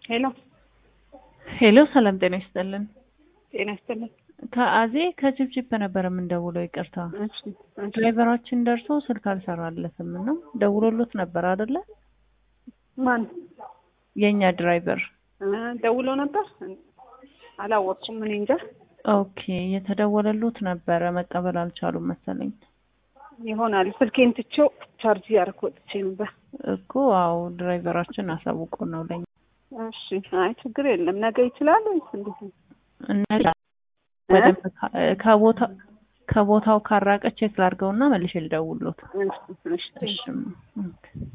ሄሎ ሄሎ ሰላም ጤና ይስጥልን። ጤና ይስጥልን። ከአዜ ከጅብጅብ ነበር የምንደውለው። ይቅርታ እሺ እሺ። ድራይቨራችን ደርሶ ስልክ አልሰራለትም እና ደውሎሎት ነበር አይደለ? ማን የእኛ ድራይቨር። እ ደውሎ ነበር? አላወቅኩም። እኔ እንጃ ኦኬ የተደወለሎት ነበረ መቀበል አልቻሉም መሰለኝ ይሆናል። ስልኬን ትቼው ቻርጅ እያደረኩ ወጥቼ ነበር። እኮ አዎ ድራይቨራችን አሳውቆ ነው ለኛ እሺ። አይ ችግር የለም። ነገ ይችላል ወይስ እንዴት ነው? እነ በደንብ ካ- ከቦታ ከቦታው ካራቀ ቼክ ላድርገውና መልሼ ልደውልሎት። እሺ እሺ። እሺ ኦኬ